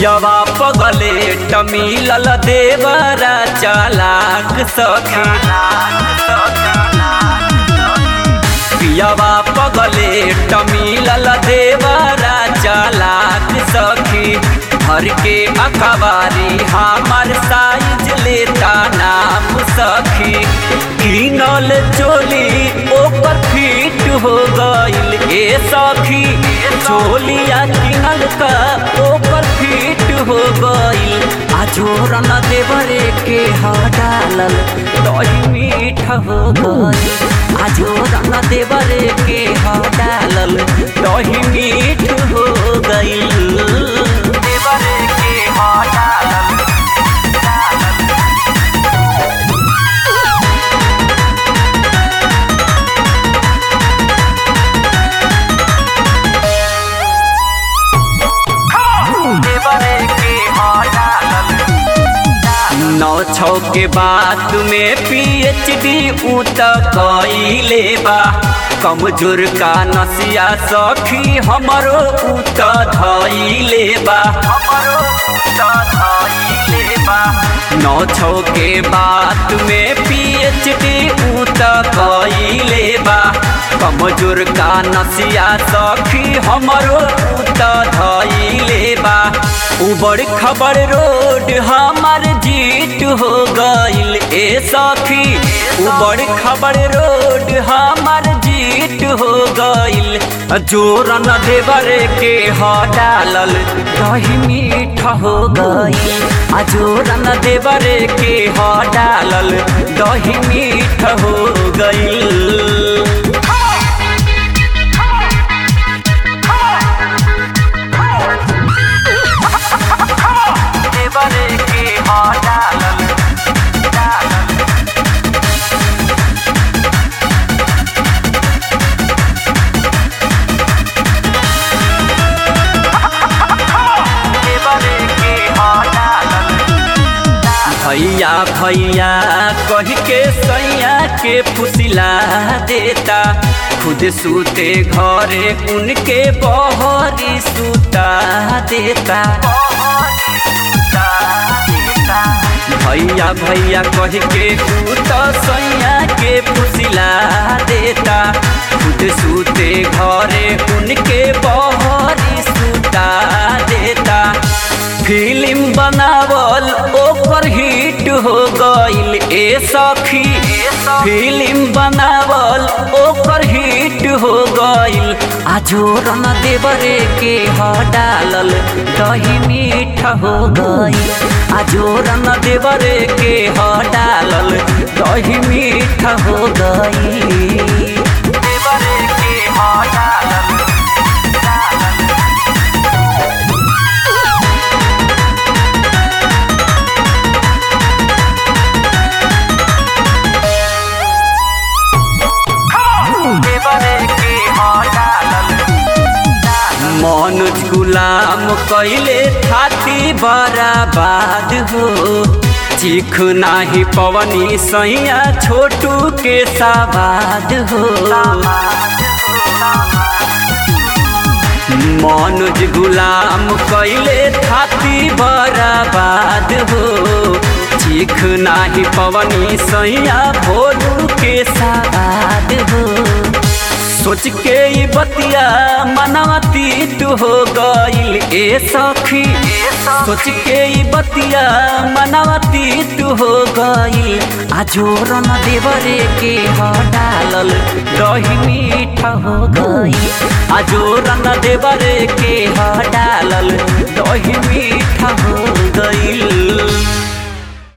पियवा पगले टमिलल देवरा चालाक सखी पियवा पगले टमिलल देवरा चालाक सखी भर के अखबारी हमार साइज लेता नाम सखी किनल चोली ओकर फिट हो गइल ए सखी चोलिया किनल का ओकर फिट हो गइल आजोरन देवरे के ह डालल दही मीठ हो गइल आजोरन देवरे के ह डालल दही मीठ हो गइल देवरे के ह डालल देवरे के ह डालल नौ छौ के बाद में पीएचडी ऊ त कइले बा कमजोर का नसिया सखी हमरो ऊ त धइले बा हमरो त धइले बा नौ छौ के बाद में पीएचडी ऊ त कइले बा कमजोर का नसिया सखी हमरो ऊ त धइले बा उबड़ खबड़ रोड हमार जीत हो गइल ए सखी उबड़ खबड़ रोड हमार जीत हो गइल जोरन देवरे के ह डालल दही मीठ हो गइल आ जोरन देवरे के ह डालल दही मीठ हो गइल देवरे के ह डालल डालल देवरे के ह डालल भैया भैया कह के सैया के फुसिला देता खुद सूते घरे उनके बहरी सुता देता भैया भैया कह के तू तो सैया के फुसिला देता खुद सूते घरे उनके बहरी सुता देता फिल्म बनावल ओकर हिट हो गइल ए सखी फिल्म बनावल ओकर हिट हो गइल आजोरन देवरे के ह डालल दही मीठ हो गइल आजोरन देवरे के ह डालल दही मीठ हो गइल देवरे के ह डालल देवरे के ह डालल मनोज गुलाम कैले थाती बराबाद हो चीख नाही पवनी सैया छोटू के साबाद हो मनोज गुलाम कैले थाती बराबाद हो चीख नाही पवनी सैया भोलू के साबाद हो सोच के ई बतिया मनवती तू हो गइल ए सखी सोच के ई बतिया मनवती तू हो गइल आजोरन देवरे के ह डालल दही मीठ हो गइल आजोरन देवरे के ह डालल दही मीठ हो गइल